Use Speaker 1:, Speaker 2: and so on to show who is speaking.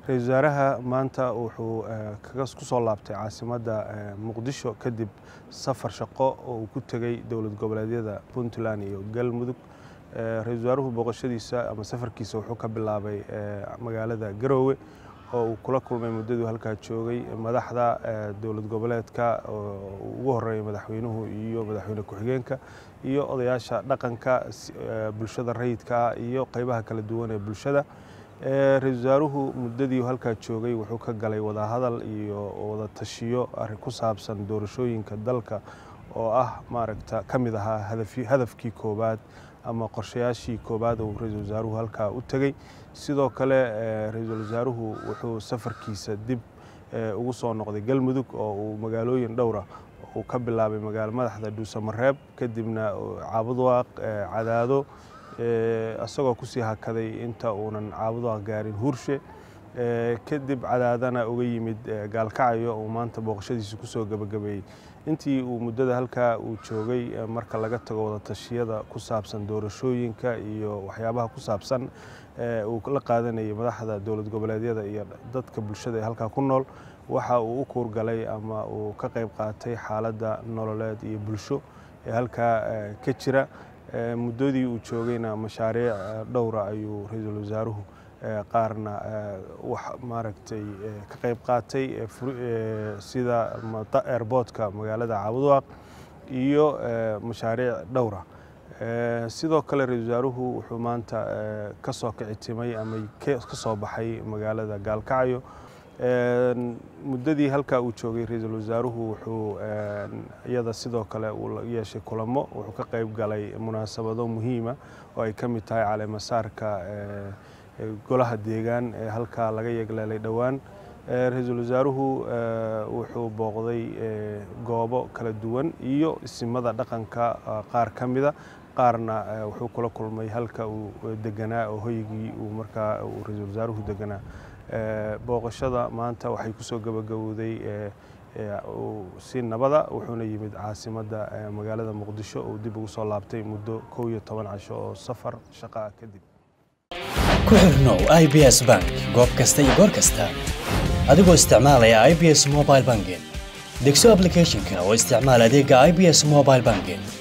Speaker 1: ra-iisul wasaaraha maanta wuxuu ku soo laabtay caasimadda muqdisho kadib safar shaqo oo uu ku tegey dowlad goboleedyada puntland iyo galmudug ra-iisul wasaaruhu booqashadiisa ama safarkiisa wuxuu ka bilaabay magaalada garoowe oo uu kula kulmay muddaduu halkaa joogay madaxda dowlad goboleedka ugu horeeya madaxweynuhu iyo madaxweyne ku-xigeenka iyo odayaasha dhaqanka bulshada rayidka iyo qeybaha kala duwan ee bulshada ra-iisul wasaaruhu muddadii halkaa joogay wuxuu ka galay wadahadal iyo wada tashiyo arrin ku saabsan doorashooyinka dalka oo ah maaragta ka mid ahaa hadafkii koowaad ama qorshayaashii koowaad uu ra-iisul wasaaruhu halkaa u tegey sidoo kale ra-iisul wasaaruhu wuxuu safarkiisa dib ugu soo noqday galmudug oo uu magaalooyin dhowra uu ka bilaabay magaalo madaxda dhuusamareeb kadibna caabudwaaq cadaado isagoo kusii hakaday inta uunan caabudaaq gaarin huurshe kadib cadaadana uga yimid gaalkacyo uu maanta booqashadiisa kusoo gebagabeeyey intii uu muddada halkaa uu joogay marka laga tago wadatashyada ku saabsan doorashooyinka iyo waxyaabaha ku saabsan uu la qaadanayay madaxda dowlad goboleedyada iyo dadka bulshada ee halkaa ku nool waxa uu u kuurgalay ama uu ka qayb qaatay xaaladda nololeed iyo bulsho ee halkaa ka jira muddadii uu joogayna mashaariic dhowra ayuu ra-iisul wasaaruhu qaarna wax maaragtay ka qayb qaatay sida airboodka magaalada caabudwaaq iyo mashaariic dhowra sidoo kale ra-iisul wasaaruhu wuxuu maanta ka soo kicitimay ama ka soo baxay magaalada gaalkacyo muddadii halkaa uu joogay ra-iisul wasaaruhu wuxuu iyada sidoo kale uu yeeshay kulamo wuxuu ka qayb galay munaasabado muhiima oo ay ka mid tahay caleemasaarka golaha deegaan ee halkaa laga yegleelay dhowaan ra-iisul wasaaruhu wuxuu booqday goobo kala duwan iyo isimada dhaqanka qaar ka mida qaarna wuxuu kula kulmay halka uu deganaa oo hoygii uu markaa uu ra-iisul wasaaruhu deganaa booqashada maanta waxay kusoo gabagabowday si nabada wuxuuna yimid caasimadda magaalada muqdisho uu dib ugu soo laabtay muddo kow iyo toban casho oo safar shaqo ah kadib
Speaker 2: ku xirnow i b s bank goob kasta iyo goor kasta adigoo isticmaalaya i b s mobile banking degso ablicathonka oo isticmaal adeega i b s mobile banking